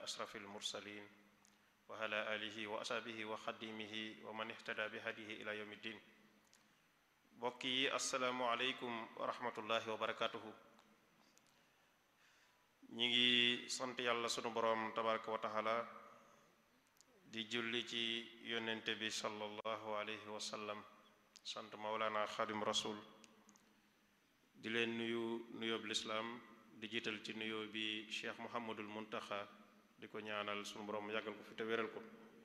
ashraf almursalin wa ala alihi wa asaabihi wa xadimihi wa man ihtada bi hadihi ila yawmi ddin mbokk yi asalaamu aleykum wa rahmatullahi wa barakatuhu ñi ngi sant yàlla sunu boroom tabaraka wa taala di julli ci yonente bi sallallahu alayhi wa sallam sant mawlana xadim rasul di leen nuyu nuyoob lislaam di jiital ci nuyoo bi cheikh muhammadul muntaxa di ko ñaanal sunu boroom yàggal ko fi te wéral ko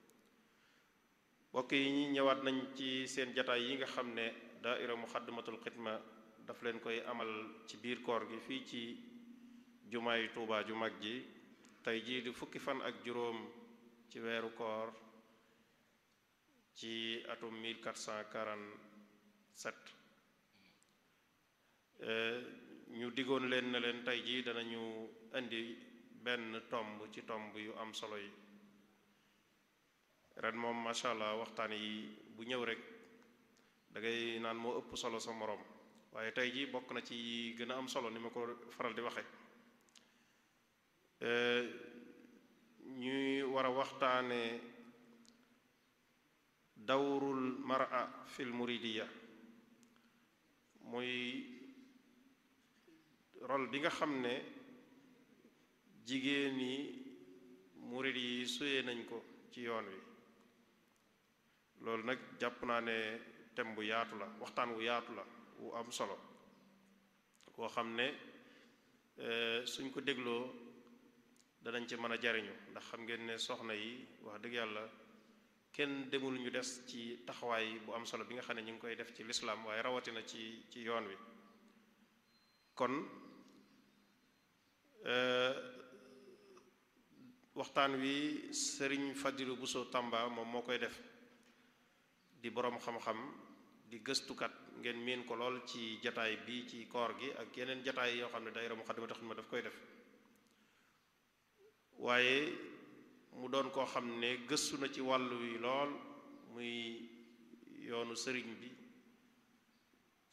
mbokk yi ñi ñëwaat nañ ci seen jataay yi nga xam ne daaira muxaddamatul xidma daf leen koy amal ci biir koor gi fii ci jumaay tuubaa ju mag ji tey jii di fukki fan ak juróom ci weeru koor ci atum 1447 ñu diggoon leen na leen tey jii danañu indi benn tomb ci tomb yu am solo yi ren moom macha allah waxtaan yi bu ñëw rek da ngay naan moo ëpp solo sa moroom waaye tey jii bokk na ci gën a am solo ni ma ko faral di waxe ñuy war a waxtaane dawrul mar'a fil muridiya muy rôle bi nga xam ne jigéen ñi murid yi suyee nañ ko ci yoon wi loolu nag jàpp naa ne thème bu yaatu la waxtaan wu yaatu la wu am solo koo xam ne suñ ko dégloo danañ ci mën a jariñu ndax xam ngeen ne soxna yi wax dëgg yàlla kenn demul ñu des ci taxawaay bu am solo bi nga xam ne ñu ngi koy def ci lislaam waaye rawatina ci ci yoon wi kon waxtaan wi sëriñ Fadilu Buso Tamba moom moo koy def di boroom xam-xam di gëstukat ngeen miin ko lool ci jataay bi ci koor gi ak yeneen jataay yoo xam ne daayira Muxaddamatul Xidma daf koy def waaye mu doon koo xam ne gëstu na ci wàllu wi lool muy yoonu sëriñ bi